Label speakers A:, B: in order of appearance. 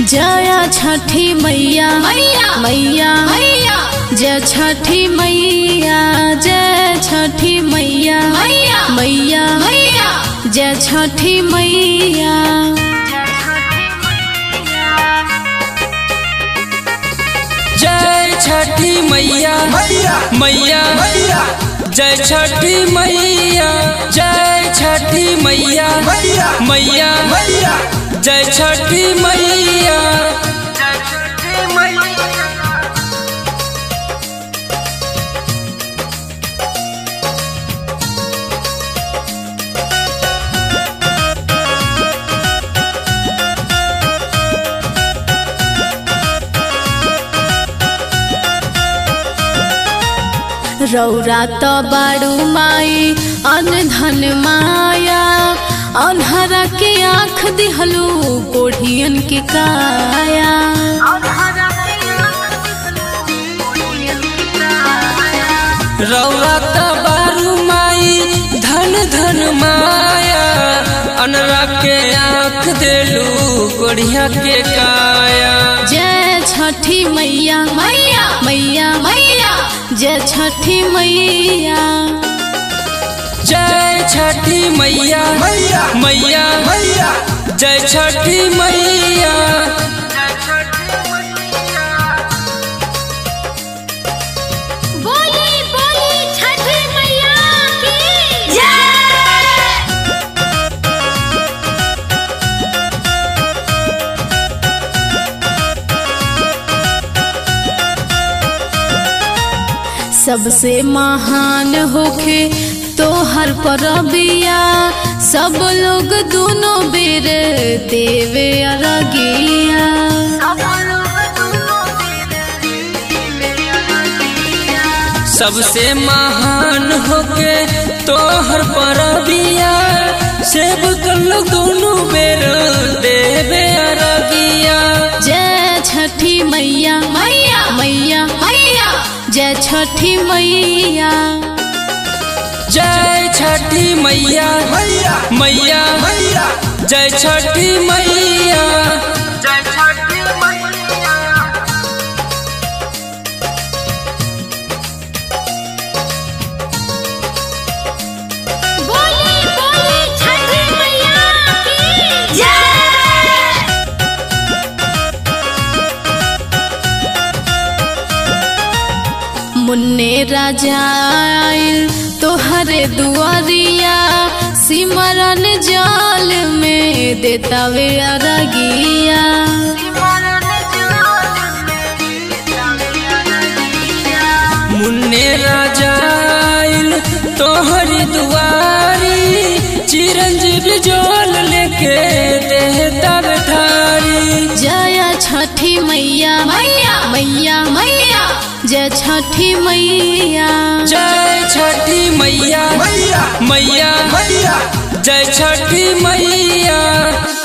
A: जया छठी मैया
B: मैया
A: मैया
B: मैया
A: जय छठी मैया जय छठी मैया
B: मैया
A: मैया
B: मैया
A: जय छठी मैया
C: जय छठी मैया
D: मैया
C: मैया
D: मैया
C: जय छठी मैया जय छठी मैया
D: मैया
C: मैया
D: मैया
C: जय छठी मैया
A: रौरा त बाड़ू माई अनधन माया अनहरा के आँख दिहलू कोढ़ियन के काया
C: रौरा त बारू माई धन धन माया अनरा के आँख देलू कोढ़िया के काया
A: जय छठी मैया
B: मैया
A: मैया
B: मैया
A: जय छठी मैया
C: जय छठी मैया
D: मैया
C: मैया
D: मैया
C: जय छठी मैया
B: बोली बोली छठी मैया की जय
A: सबसे महान होखे तोहर परबिया सब लोग दोनों बेर देवे अरगिया
C: सबसे महान होके तोहर परबिया सेब कल दोनों बेर देवे अरगिया
A: जय छठी मैया
B: मैया
A: मैया
B: मैया
A: जय छठी मैया
C: जय छठी मैया
D: मैया
C: मैया
D: मैया
C: जय छठी मैया
B: बोली बोली छठी मैया की जय
A: मुन्ने राजा आइल तोहरे दुआरिया सिमरन जाल में देतावे अरगिया
C: मुन्ने राजा आइल तोहरी दुआरी चिरंजीव जोल लेके देहता बैठारी
A: जय छठी मैया
B: मैया
A: मैया
B: मैया
A: जय छठी मैया
C: जय छठी मैया
D: मैया
C: मैया
D: मैया
C: जय छठी मैया